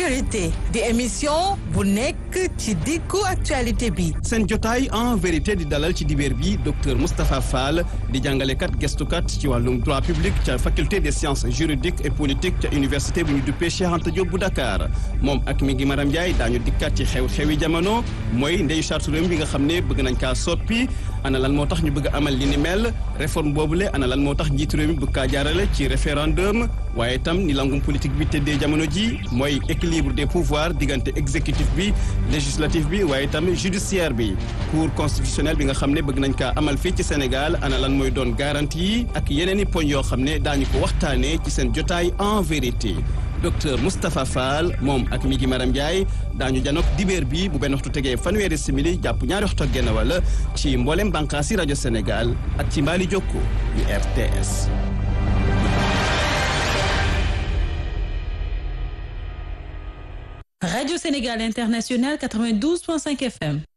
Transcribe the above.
vérité di émission bu nekk ci diggu actualité bi seen jotaay en vérité di dalal ci dibeer bi docteur Moustapha Fall di jàngalekat gestukat ci wàllum droit public ca faculté des sciences juridiques et politiques ca université bu ñu duppee Cheikh Anta Diop bu Dakar moom ak mi ngi Maram Ndiaye daañu dikkat ci xew-xewi jamono mooy ndeyu charte réew bi nga xam ne bëgg nañ kaa soppi ana lan moo tax ñu bëgg amal li ni mel réforme boobule ana lan moo tax njiitu réew mi bëgg kaa jaarale ci référendum waaye itam ni langum politique bi tëddee jamono ji mooy équilibre des pouvoirs diggante exécutif bi législatif bi waaye itam judiciaire bi cour constitutionnelle bi nga xam ne bëgg nañ kaa amal fii ci Sénégal ana lan mooy doon garantie yi ak yeneen i poñ yoo xam ne daañu ko waxtaanee ci seen jotaay en vérité docteur Moustapha Fall moom ak mi gi Maram Ndiaye daañu janook dibeer bi bu benn waxtu tegee fanweeri simili jàpp ñaari waxtu ak genn wala ci mboolem bànqaasi rajo Sénégal ak ci mbaali jokko yu RTS. Radio Sénégal International 92.5 FM.